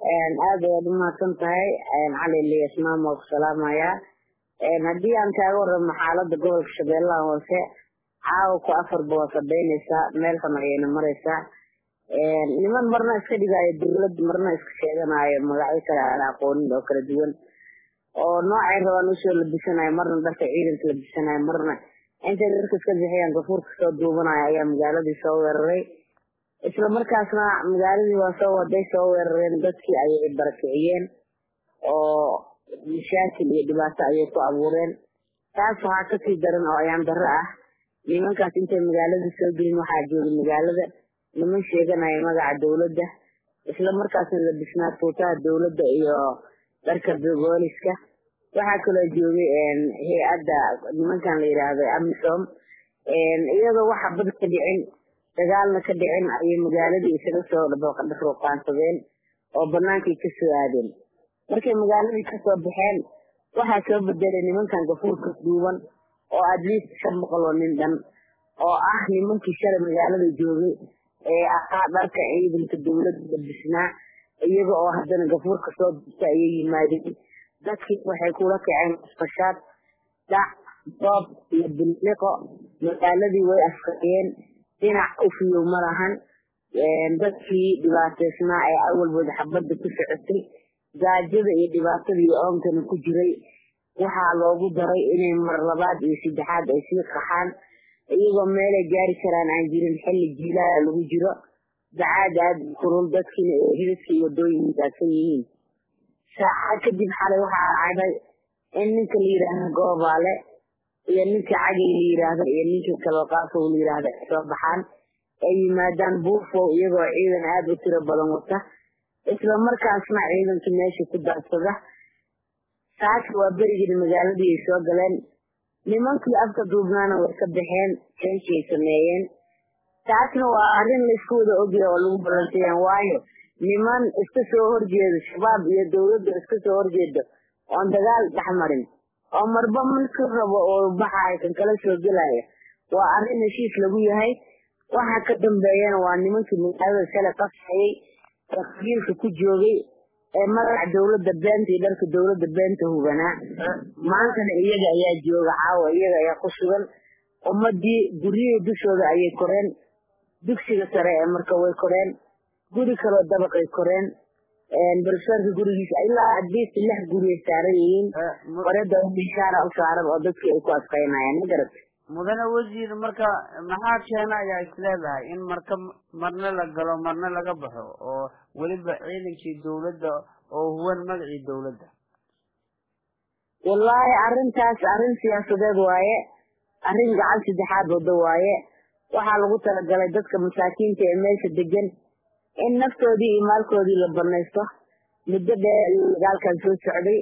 aad ayaad umahadsan tahay cali elias maam waa ku salaamayaa haddii aan kaaga waramo xaalada gobolka shabeellaha hoose caawa ku afarba waa sabeynaysaa meel xun ayayna maraysaa niman marna iska dhigaayo dawlad marna iska sheeganayo magacyo kale aan aqoonin oo kala duwan oo noocay rabaan usoo labisanayo marna dharka ciidanka labisanayo marna intay dharka iska bixiyaan gafuurka soo duubanayo ayaa magaaladii soo weeraray isla markaasna magaaladii waa soo waday soo weerareen dadkii ayay barakiciyeen oo mashaakil iyo dhibaato ayay ku abuureen taas waxaa kasii daran oo ayaan darro ah nimankaas intay magaalada soo gelin waxaa joogay magaalada niman sheeganaya magaca dawladda isla markaasna labisnaa tuutaha dawladda iyo dharka booliska waxaa kaloo joogay hay-adda nimankan la yidhaahdo amisom iyadoo waxa bad ka dhicin dagaalna ka dhicin ayay magaaladii isaga soo ruuqaansadeen oo banaankay kasoo aadeen markay magaaladii kasoo baxeen waxaa soo bedelay nimankan gafuurka duuban oo adliist shan boqol oo nin dhan oo ah nimankii shalay magaalada joogay ee ahaa dharka ciidanka dawladda labisnaa iyaga oo haddana gafuurka soo duta ayay yimaadeen dadkii waxay kula kaceen fashaad dhac doob iyo biliqo magaaladii way askariyeen dhinac ufiyow ma lahan dadkii dhibaateysnaa ee awalbooda xabadda ku socotay gaajada iyo dhibaatada iyo oonkana ku jiray waxaa loogu daray inay mar labaad iyo saddexaad ay sii qaxaan iyagoo meelay gaari karaan aan jirin xilli jiilaa lagu jiro dacaad aad kulul dadkiina ee hidadka iyo wadooyin daadsan yihiin saacad kadib xalay waxaa dhacday in ninka la yidhaahdo goobaale iyo ninka cagay la yidhaahdo iyo ninka kalooqaafow la yidhaahdo ay soo baxaan ay yimaadaan buufow iyagoo ciidan aada u tiro badan wata isla markaasna ciidanka meesha ku daadsada saaka waa berigii magaaladii ay soo galeen nimankii afka duubnaana way ka baxeen jenshiay sameeyeen taasna waa arrin laysku wada ogyahay oo lagu balansayaan waayo niman iska soo horjeedo shabaab iyo dawladda iska soo horjeedo oon dagaal dhexmarin oo marba markii rabo oo baxayo kan kala soo gelaya waa arrin heshiis lagu yahay waxa ka dambeeyana waa nimankii magaalada shalay qasayay ee qabiilka ku joogay ee magaca dawladda beenta iyo dharka dawladda beenta hubanaa maantana iyaga ayaa jooga caawa iyaga ayaa ku sugan ummadii guryihii dushooda ayay koreen dugsiga sare ee marka way koreen guri kaloo dabaqay koreen barsaarka gurigiisa ilaa adliist lix guriyay saaran yihiin warada mishaara u saaran oo dadkii ay ku asqaynayaan ma garat mudane wasiir marka maxaa keena ayaa is leedahay in marka marna la galo marna laga baxo oo weliba ciidankii dawladda oo huwan magacii dawladda wallaahi arrintaas arrin siyaasadeed waaye arrin gacan saddexaad wado waaye waxaa lagu talagalay dadka masaakiinta ee meesha degan in naftoodii iyo maalkoodii la banaysto muddo dheer ayuu dagaalkan soo socday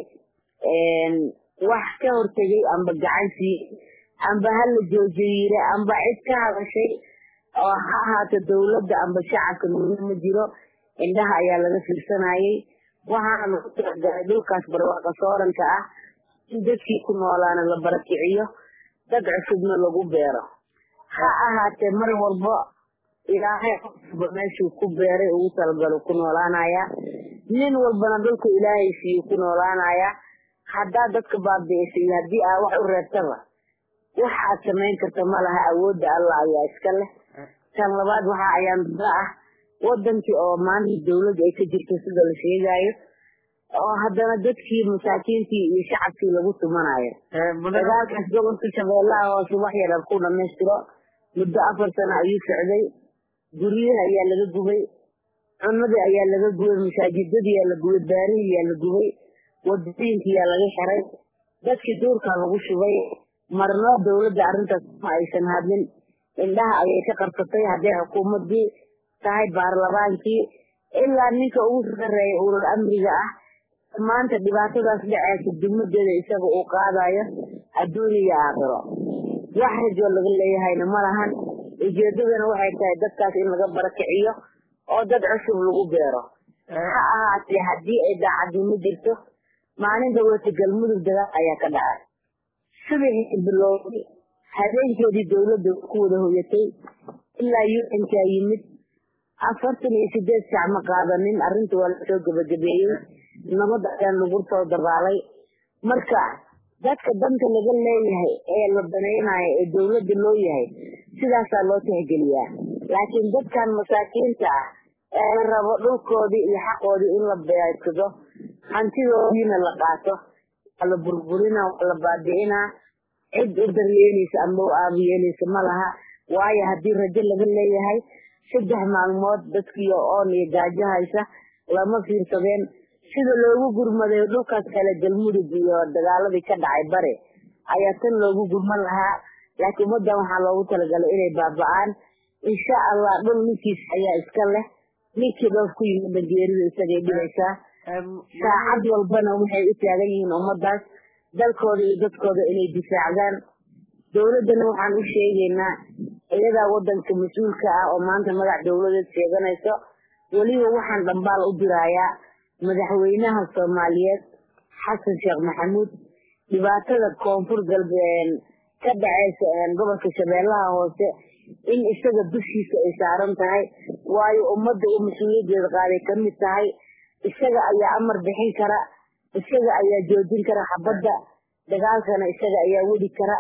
wax ka hortegay amba gacan sii amba ha la joojiyiire amba cid ka hadashay oo ha ahaato dawladda amba shacabka midna ma jiro indhaha ayaa laga fiirsanayay waxaana lagu talagalay dhulkaas barwaaqa sooranka ah in dadkii ku noolaana la barakiciyo dad cusubna lagu beero ha ahaatee mar walba ilaahay qofba meeshuu ku beeray ugu talagalo ku noolaanaya nin walbana dhulku ilaahay siiyu ku noolaanaya haddaa dadka baabi'isay haddii aa wax u reebtaba wax aad samayn karta ma laha awoodda allah ayaa iska leh tan labaad waxa ayaan dada ah wadankii oo maanta dawladda ay ka jirto sida la sheegaayo oo haddana dadkii masaakiintii iyo shacabkii lagu tumanayo dagaalkaas gobolka shabeellaha hoose wax yaran ku dhamaystiro muddo afar sano ayuu socday guryaha ayaa laga gubay cunadii ayaa laga gubay masaajidadii yaa la gubay baarihii yaa la gubay wadooyinkii yaa laga xiray dadkii duurkaa lagu shubay marna dawladda arrintaas ma aysan hadlin indhaha ayay ka qarsatay hadday xukuumadii tahay baarlamaankii ilaa ninka ugu sareeya ulul amriga ah maanta dhibaatadaas dhaceysa dugmadeeda isaga uu qaadayo adduun iyo aakhiro wax rajoo laga leeyahayna ma lahan ujeedadana waxay tahay dadkaas in laga barakiciyo oo dad cusub lagu beero ha ahaatee haddii ay daacadnimo jirto maalin dhaweeta galmudug dagaal ayaa ka dhacay subaxii bilowday habeenkeedii dawladda ku wada hoyatay ilaa yuxinkaa yimid afartan iyo sideed sac ma qaadanin arrinta waa lasoo gebagabeeyey nabad ayaan lagu soo dabaalay marka dadka danta laga leeyahay ee la danaynayo ee dawladda loo yahay sidaasaa loo tixgeliyaa laakiin dadkan masaakiinta ah ee la rabo dhulkoodii iyo xaqoodii in la beegsado hantidoodiina la qaato waa la burburina waa la baabi'inaa cid u daryeeleysa ama u aabiyeeleysa ma laha waayo haddii rajo laga leeyahay saddex maalmood dadkiio oon iyo gaajo haysa lama fiirsadeen sida loogu gurmaday dhulkaas kale galmudug iyo dagaaladii ka dhacay bare ayaa tan loogu gurman lahaa laakiin ummaddan waxaa loogu talagalay inay baaba-aan insha allah dhul ninkiis ayaa iska leh ninkii dhoof ku yimid bangeerida isagay dhibaysaa saacad walbana waxay u taagan yihiin ummadaas dalkooda iyo dadkooda inay difaacdaan dawladdana waxaan u sheegaynaa iyadaa wadanka mas-uulka ah oo maanta magac dawladeed sheeganayso weliba waxaan dhambaal u dirayaa madaxweynaha soomaaliyeed xasan sheekh maxamuud dhibaatada koonfur galbeed ka dhaceysa gobolka shabeellaha hoose in isaga dushiisa ay saaran tahay waayo ummadda uu mas-uuliyadeeda qaaday ka mid tahay isaga ayaa amar bixin kara isaga ayaa joojin kara xabadda dagaalkana isaga ayaa wadi kara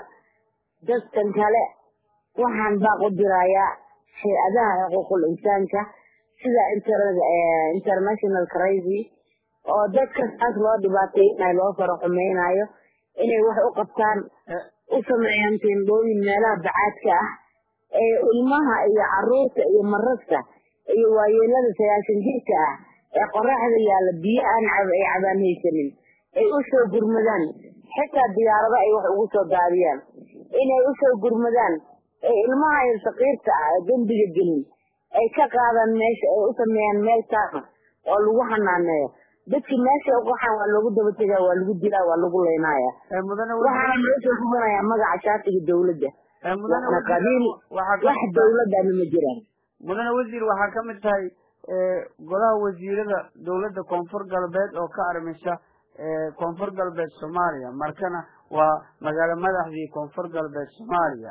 dadkan kale waxaan baaq u dirayaa hay-adaha xuquuqul insaanka sida international crazy oo dadka saas loo dhibaateynayo loo faro xumeynayo inay wax u qabtaan u sameeyaan teendhooyin meelaha bacaadka ah ee ilmaha iyo caruurta iyo marasta iyo waayeelada sagaashan jirka ah ee qoraxda yaalla biyo aan ay cabaan haysanin ay u soo gurmadaan xitaa diyaarado ay wax ugu soo daadiyaan inay u soo gurmadaan ee ilmaha iyo saqiirta ah ee dembiga gelin ay ka qaadaan meesha ay u sameeyaan meel taama oo lagu xanaaneeyo dadkii meesha uqaxaan waa loogu daba tegaa waa lagu dilaa waa lagu leynaya waxaana loo soo gubanayaa magaca shaatiga dawladda waana qabiil wax dawladana ma jiraan mudane wasiir waxaa ka mid tahay golaha wasiirada dawladda koonfur galbeed oo ka armisa koonfur galbeed soomaaliya markana waa magaalo madaxdii koonfur galbeed soomaaliya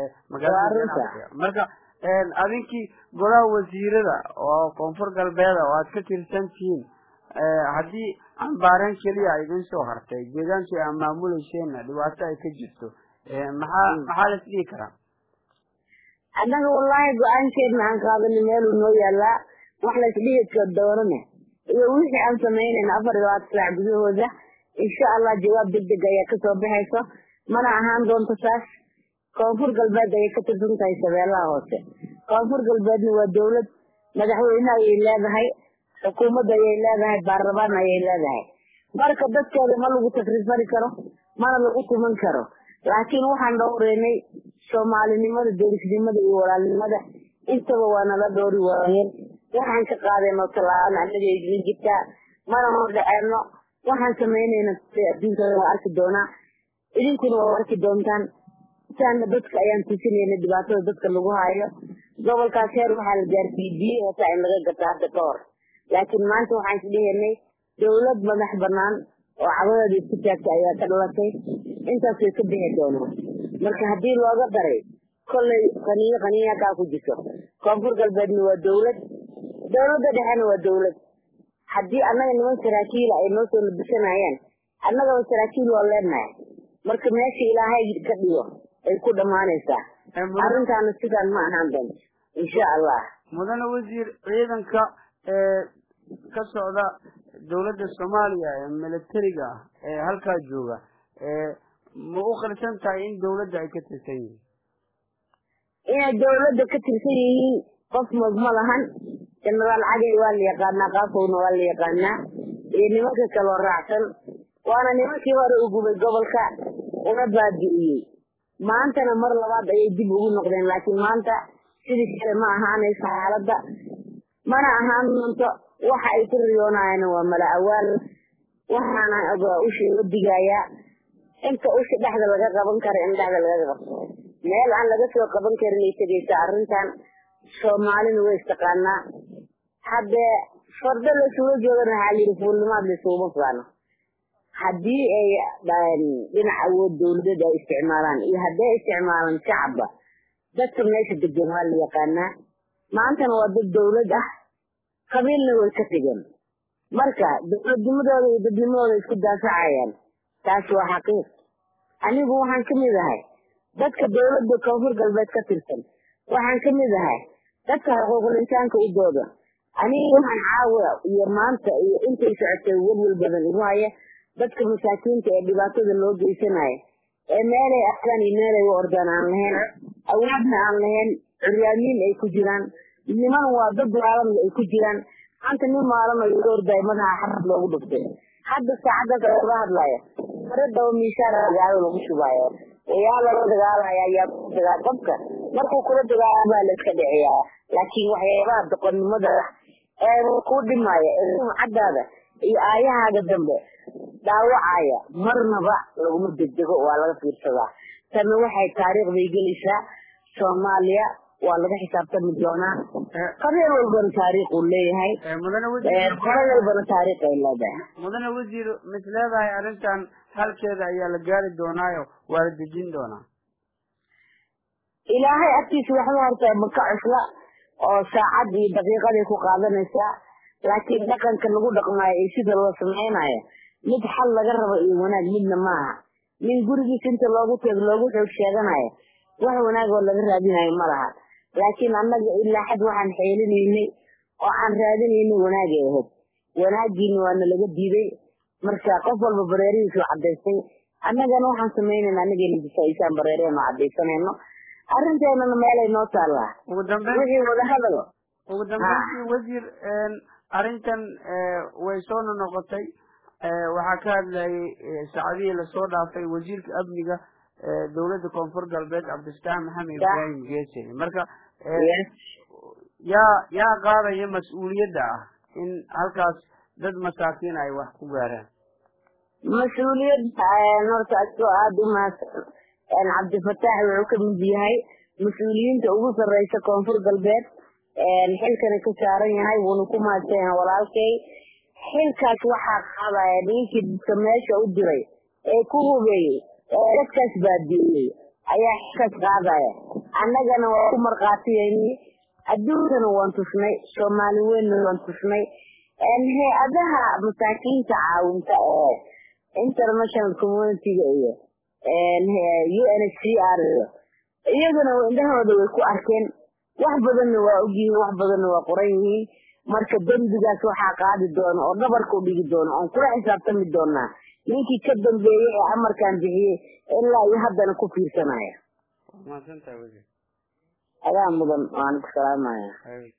magaalada marka adinkii golaha wasiirada oo koonfur galbeeda oo aad ka tirsan tihiin haddii cambaareen keliya idin soo hartay deegaankii aa maamuleyseenna dhibaato ay ka jirto maxaa maxaa la isdhihi karaa annaga wallaahi go-aankeedna aan qaadani meeluu noo yaalaa wax la isdhihi doonane iyo wixii aan samaynayna afar iyo labaatan saac gudahooda insha allah jawaab degdeg ayaa kasoo baxayso mana ahaan doonto saas koonfur galbeed ayay ka tirsan tahay shabeellaha hoose koonfur galbeedna waa dawlad madaxweyne ayay leedahay xukuumad ayay leedahay baarlamaan ayay leedahay marka dadkeeda ma lagu takrifari karo mana lagu tuman karo laakiin waxaan dhowreynay soomaalinimada derisnimada iyo walaalnimada intaba waa nala dhowri waayeen waxaan ka qaadayno tallaabana annaga idin jirtaa mana hor dhaceeno waxaan samaynayna adduunka waa arki doonaa idinkuna waa arki doontaan intaana dadka ayaan tusinayna dhibaatada dadka lagu haayo gobolkaas heer waxaa la gaarsiiyey biyo hota in laga gato hadda ka hor laakiin maanta waxaan isdhihaynay dawlad madax banaan oo cabadeeda isku taagta ayaa ka dhalatay intaas way ka bixi doonaan marka haddii looga daray kollay qaniyo qaniya kaa ku jirto koonfur galbeedna waa dawlad dawladda dhexena waa dawlad haddii annaga niman saraakiila ay noo soo labisanayaan annagaba saraakiil waa leenahay marka meesha ilaahay ka dhigo ay ku dhammaanaysaa arrintaana sidaan ma ahaan doonto insha allah mudane wasiir ciidanka ka socda dawladda soomaaliya ee militariga ah ee halkaa jooga ma u qarsan tahay in dawladda ay ka tirsan yihiin inay dawladda ka tirsan yihiin qof moog ma lahan genaraal cagay waa la yaqaanaa qaafowna waa la yaqaanaa iyo nimanka kaloo raacsan waana nimankii hore u gubay gobolka una baabi'iyey maantana mar labaad ayay dib ugu noqdeen laakiin maanta sidii kale ma ahaanayso xaaladda mana ahaan doonto waxa ay ku riyoonayaan waa mala awaal waxaana usha uga digayaa inta usha dhexda laga qaban karo in dhexda laga qabto meel aan laga soo qaban karin ay tegaysa arrintan soomaalina way istaqaanaa haddee fardo laysuga joogana waxaa layidhi fuulnimaad laysuguma faano haddii ay dhinac awood dawladeed ay isticmaalaan iyo hadday isticmaalaan shacabba dadka meesha degan waa la yaqaanaa maantana waa dad dawlad ah qabiilna way ka tegeen marka dowladnimadooda iyo dadnimadooda isku daafacayaan taas waa xaqiiq anigu waxaan ka mid ahay dadka dawladda koonfur galbeed ka tirsan waxaan ka mid ahay dadka xuquuqul insaanka u dooda aniga waxaan caawa iyo maanta iyo intay socotay welwel badan igu haya dadka masaakiinta ee dhibaatada loo geysanaya ee meelay aadaan iyo meelay u ordaan aan lahayn awoodna aan lahayn curyaamiin ay ku jiraan niman waa dad maalanna ay ku jiraan maanta nin maalan oo iga ordayo madaxa xarad loogu dhuftay hadda saacaddaas looga hadlaya faradaba miishaar dagaalo lagu shubaayo yaa lala dagaalaya ayaa ku dagaa qofka markuu kula dagaala baa la iska dhiciyaa laakiin waxyaabaha doqonnimada ee kuu dhimaya ee sumcadaada iyo aayahaaga dambe dhaawacaya marnaba laguma degdego waa laga fiirsadaa tana waxay taariikhday gelaysaa soomaaliya waa laga xisaabtami doonaa qabiil walbana taariikh uu leeyahay mudane qolo walbana taariikh ay leedahay mudane wasiir mis leedahay arrintan halkeeda ayaa la gaari doonaayo waa la dejin doonaa ilaahay agtiisa waxba horta maka cusla oo saacad iyo daqiiqaday ku qaadanaysaa laakiin dhaqanka lagu dhaqmaayo iyo sida loo samaynayo mid xal laga rabo iyo wanaag midna maaha nin gurigiisa inta loogu teeg loogu xoog sheeganayo wax wanaag oo laga raadinayo ma laha laakiin annaga ilaa xad waxaan xeelinaynay oo aan raadinaynay wanaagay ahayd wanaagiina waana laga diiday marka qof walba bareerihiisu cadaystay annagana waxaan samaynayna anagayna difaaiisaan bareereen oo cadaysanayno arrinteenana meelay noo taallaa ugu dambeyn wixii wada hadal ugu dambeyntii wasiir arrintan way soo nonoqotay waxaa ka hadlayay saacadihii lasoo dhaafay wasiirka amniga dowladda koonfur galbeed cabdifataax maxamed ibraahim geese marka yaa yaa qaadaya mas-uuliyadda ah in halkaas dad masaakiin ay wax ku gaaraan mas-uuliyadda horta asoo aada u mahadsan cabdifataax wuxuu ka mid yahay mas-uuliyiinta ugu sarreysa koonfur galbeed xilkana ka saaran yahay wuuna ku mahadsan yahay walaalkay xilkaas waxaa qaadaya ninkii dadka meesha u diray ee ku hubeeyey ee dadkaas baadiiyey ayaa xilkaas qaadaya annagana waa ku markhaatiyeyni adduunkana waan tusnay soomaali weynna waan tusnay hay-adaha masaakiinta caawinta ee international communitiga iyo u n h c r iyo iyaguna indhahooda way ku arkeen wax badanna waa ogyihiin wax badanna waa qoran yihiin marka dembigaas waxaa qaadi doona oo dhabarka u dhigi doona oon kula xisaabtami doonaa ninkii ka dambeeyey ee amarkan bixiyey ilaa iyo haddana ku fiirsanaya mahadsantahay wasiir adaa mudan waan ku salaamaya